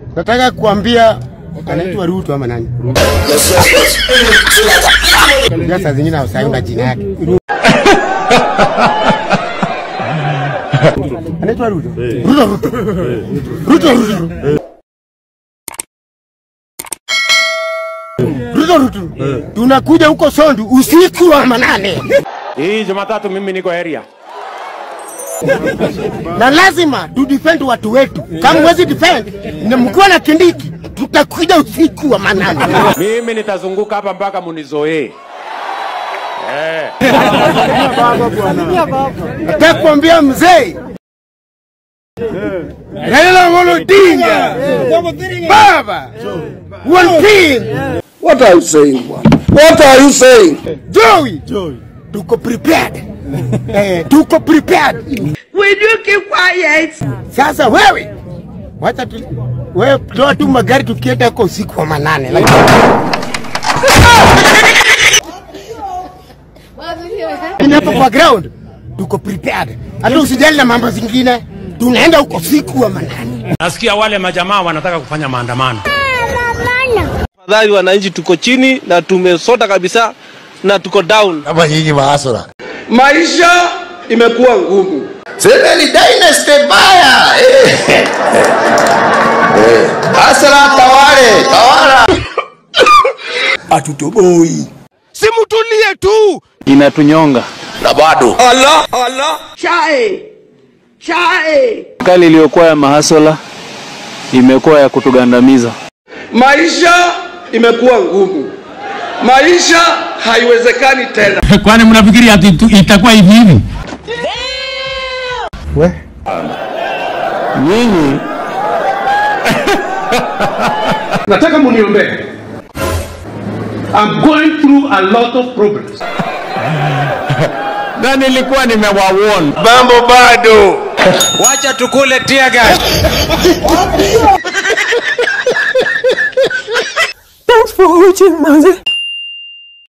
Nataka kuambia anaitwa Ruto ama nani? Ruto. Saa zingine hausaunda jina yake. Anaitwa Ruto. Ruto Ruto. Ruto Ruto. Ruto Ruto. Tunakuja huko Sondu usiku wa manane. Hii Jumatatu mimi niko area. na lazima tu defend watu wetu. Kama mwezi defend na mkiwa na Kindiki, tutakuja usiku wa manane. Mimi nitazunguka hapa mpaka munizoee. Eh. Nataka kuambia mzee Raila Amolo Odinga, baba one thing, What are you saying, bwana? What are you saying? Joey, tuko prepared eh, tuko prepared. Will you keep quiet? Sasa wewe wacha tu wewe toa tu magari tukienda huko usiku wa manane. Lakini Lakini hapa kwa ground tuko prepared, hata usijali na mambo zingine, tunaenda huko usiku wa manane. Nasikia wale majamaa wanataka kufanya maandamano. Tafadhali wananchi, tuko chini na tumesota kabisa na tuko down. kama nyinyi maasura. Maisha imekuwa ngumu. Sema ni dynasty baya. Eh. Eh. Asra tawale, tawala. Hatutoboi. Simutulie tu. Inatunyonga. Na bado Allah, Allah. Chai. Chai. Serikali iliyokuwa ya mahasola imekuwa ya kutugandamiza. Maisha imekuwa ngumu. Maisha haiwezekani tena. Kwani mnafikiri ati tu- itakuwa hivi hivi? Nyinyi Nataka muniombee. I'm going through a lot of problems. na nilikuwa nimewawarn. mambo bado. Wacha tukule tear gas. Thanks for watching, Mother.